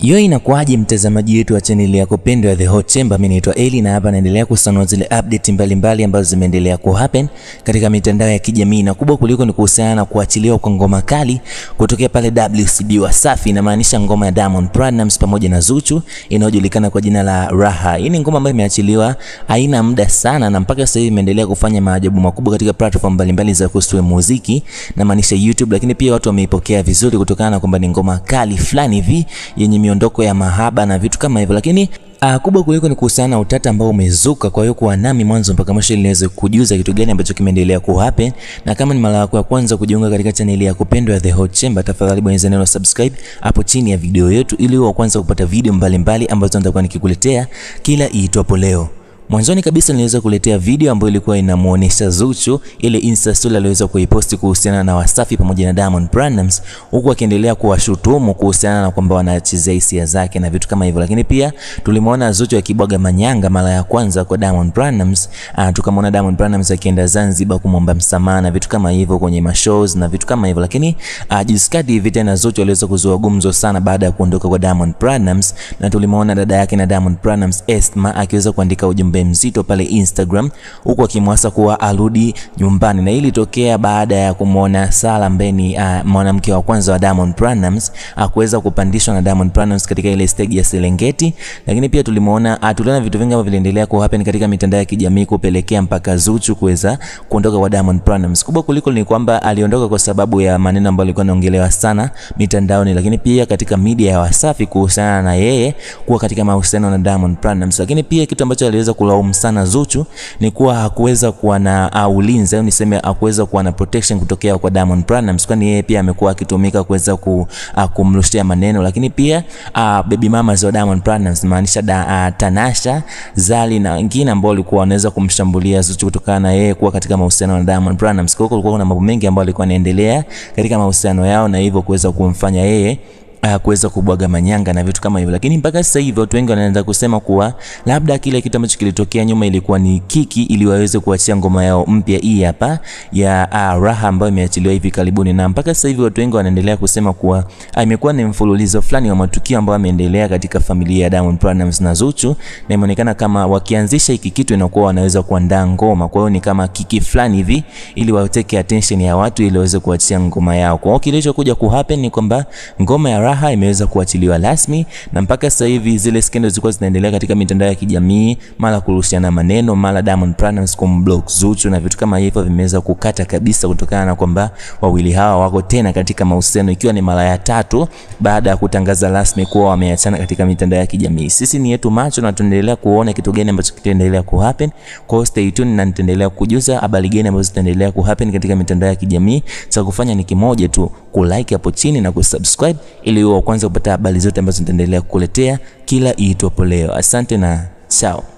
Yo, inakuaje mtazamaji wetu wa chaneli yako pendwa ya The Hot Chamber? Mimi naitwa Eli na hapa naendelea kusanua zile update mbalimbali ambazo zimeendelea ku happen katika mitandao ya kijamii, na kubwa kuliko ni kuhusiana na kuachiliwa kwa ngoma kali kutokea pale WCB Wasafi, inamaanisha ngoma ya Diamond Platnumz pamoja na Zuchu inayojulikana kwa jina la Raha. Hii ni ngoma ambayo imeachiliwa haina muda sana, na mpaka sasa hivi imeendelea kufanya maajabu makubwa katika platform mbalimbali za kustream muziki, na maanisha YouTube, lakini pia watu wameipokea vizuri kutokana na kwamba ni ngoma kali fulani hivi yenye miondoko ya mahaba na vitu kama hivyo, lakini Uh, kubwa kuliko ni kuhusiana na utata ambao umezuka. Kwa hiyo kuwa nami mwanzo mpaka mwisho ili niweze kujuza kitu gani ambacho kimeendelea ku happen, na kama ni mara yako ya kwanza kujiunga katika chaneli ya kupendwa ya The Hot Chamber, tafadhali bonyeza neno subscribe hapo chini ya video yetu ili uwe wa kwanza kupata video mbalimbali ambazo nitakuwa nikikuletea kila iitwapo leo. Mwanzoni kabisa niliweza kuletea video ambayo ilikuwa inamuonesha Zuchu ile Insta story aliweza kuiposti kuhusiana na Wasafi pamoja na Diamond Platnumz, huku akiendelea kuwashutumu kuhusiana na kwamba wanachezea hisia zake na vitu kama hivyo. Lakini pia tulimwona Zuchu akibwaga manyanga mara ya kwanza kwa Diamond Platnumz. Uh, tukamwona Diamond Platnumz akienda Zanzibar kumwomba msamaha na vitu kama hivyo kwenye mashows na vitu kama hivyo. Lakini uh, jiskadi hivi tena Zuchu aliweza kuzua gumzo sana baada ya kuondoka kwa Diamond Platnumz, na tulimwona dada yake na Diamond Platnumz Esma akiweza kuandika ujumbe mzito pale Instagram huku akimwasa kuwa arudi nyumbani, na hili litokea baada ya kumwona Sala Mbeni, uh, mwanamke wa kwanza wa Diamond Platnumz akuweza kupandishwa na Diamond Platnumz katika ile stage ya Serengeti. Lakini pia tulimuona uh, tuliona vitu vingi ambavyo viliendelea ku happen katika mitandao ya kijamii kupelekea mpaka Zuchu kuweza kuondoka kwa Diamond Platnumz. Kubwa kuliko ni kwamba aliondoka kwa sababu ya maneno ambayo alikuwa anaongelewa sana mitandaoni, lakini pia katika media ya Wasafi kuhusiana na yeye kuwa katika mahusiano na Diamond Platnumz. Lakini pia kitu ambacho aliweza kulaumu sana Zuchu ni kuwa hakuweza kuwa na uh, ulinzi au niseme hakuweza kuwa na protection kutokea kwa Diamond Platnumz, kwani yeye pia amekuwa akitumika kuweza ku, uh, kumrushia maneno. Lakini pia uh, baby mama za Diamond Platnumz maanisha da, uh, Tanasha, Zari na wengine ambao walikuwa wanaweza kumshambulia Zuchu kutokana na yeye kuwa katika mahusiano na Diamond Platnumz. Kwa hiyo kulikuwa kuna mambo mengi ambayo alikuwa yanaendelea katika mahusiano yao na hivyo kuweza kumfanya yeye Uh, kuweza kubwaga manyanga na vitu kama hivyo, lakini mpaka sasa hivi watu wengi wanaanza kusema kuwa labda kile kitu ambacho kilitokea nyuma ilikuwa ni kiki ili waweze kuachia ngoma yao mpya hii hapa ya uh, Raha ambayo imeachiliwa hivi karibuni, na mpaka sasa hivi watu wengi wanaendelea kusema kuwa uh, imekuwa ni mfululizo fulani wa matukio ambayo yameendelea katika familia ya Diamond Platnumz na Zuchu, na imeonekana kama wakianzisha hiki kitu inakuwa wanaweza kuandaa ngoma. Kwa hiyo ni kama kiki fulani hivi ili wateke attention ya watu ili waweze kuachia ngoma yao. Kwa hiyo kilichokuja ku happen ni kwamba ngoma ya Raha imeweza kuachiliwa rasmi na mpaka sasa hivi zile skendo zilikuwa zinaendelea katika mitandao ya kijamii, mara kurushiana maneno, mara Diamond Platnumz kumblock Zuchu na vitu kama hivyo vimeweza kukata kabisa, kutokana na kwamba wawili hawa wako tena katika mahusiano, ikiwa ni mara ya tatu baada ya kutangaza rasmi kuwa wameachana katika mitandao ya kijamii. Sisi ni yetu macho na tunaendelea kuona kitu gani ambacho kitaendelea ku happen. Kwa hiyo stay tuned na nitaendelea kujuza habari gani ambazo zitaendelea ku happen katika mitandao ya kijamii. Cha kufanya ni kimoja tu, kulike hapo chini na kusubscribe ili uwe wa kwanza kupata habari zote ambazo nitaendelea kukuletea kila iitwapo leo. Asante na chao.